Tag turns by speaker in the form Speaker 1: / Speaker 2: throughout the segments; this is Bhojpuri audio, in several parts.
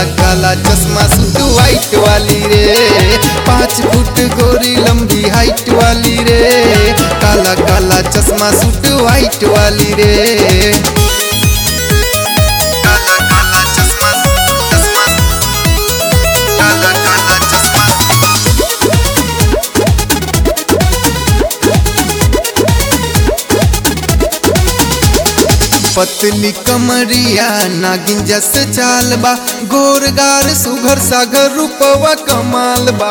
Speaker 1: काला चश्मा सूट वाइट वाली रे पाँच फुट गोरी लंबी हाइट वाली रे काला काला चश्मा सूट वाइट वाली रे काला काला चश्मा चश्मा काला काला चश्मा पतली कमरिया नागिन जस चाल बा गोरगार सुघर सागर रूपवा कमाल बा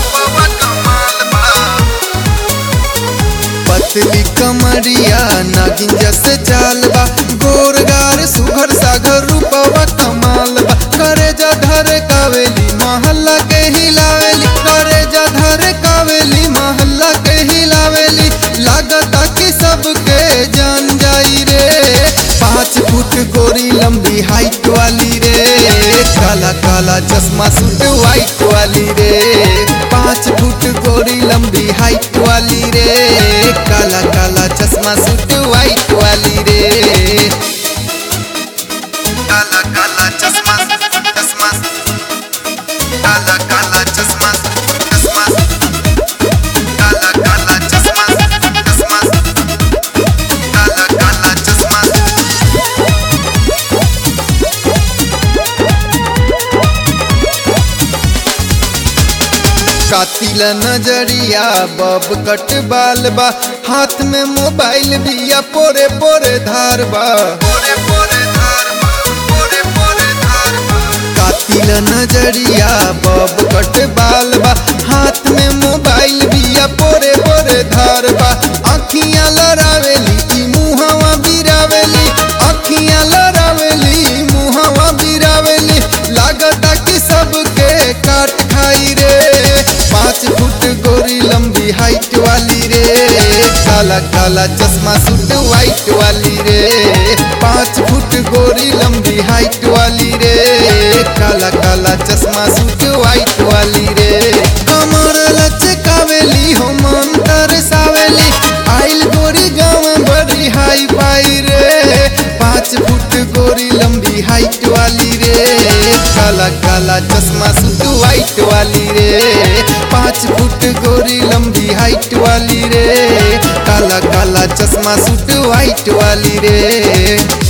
Speaker 1: पतली कमरिया नागिन जस चाल बा गोरगार सुघर सागर रूपवा कमाल बा करे जा धर कावेली महल्ला के हिलावेली करे जा धर कावेली महल्ला के हिलावेली लागता कि सबके जान जाई रे पाँच फुट गोरी लंबी हाइट वाली रे काला काला चश्मा सूट वाइट वाली रे पाँच फुट गोरी लंबी हाइट वाली रे काला काला चश्मा सूट वाइट वाली रे काला काला चश्मा चश्मा काला काला चश्मा चश्मा काला काला चश्मा चश्मा काला काला चश्मा कातिला नजरिया बब कट बाल बा हाथ में मोबाइल बिया पोरे पोरे धार बा पोरे पोरे धार बा पोरे पोरे धार बा कातिला नजरिया बब कट बाल बा हाथ में मोबाइल बिया पोरे पोरे धार बा अखियां लड़ावेली ई मुहवा बिरावेली अखियां लड़ावेली मुहवा बिरावेली लागता कि सबके काट खाई रे पाँच फुट गोरी लंबी हाइट वाली रे काला काला चश्मा सूट वाइट वाली रे पाँच फुट गोरी लंबी हाइट वाली रे काला काला चश्मा सूट वाइट वाली रे कमर लचकावेली हो मन तरसावेली आइल गोरी गाँव बड़ी हाई पाई रे पाँच फुट गोरी लंबी हाइट वाली रे काला काला चश्मा सूट वाइट वाली रे पाँच फुट गोरी लंबी हाइट वाली रे काला काला चश्मा सूट वाइट वाली रे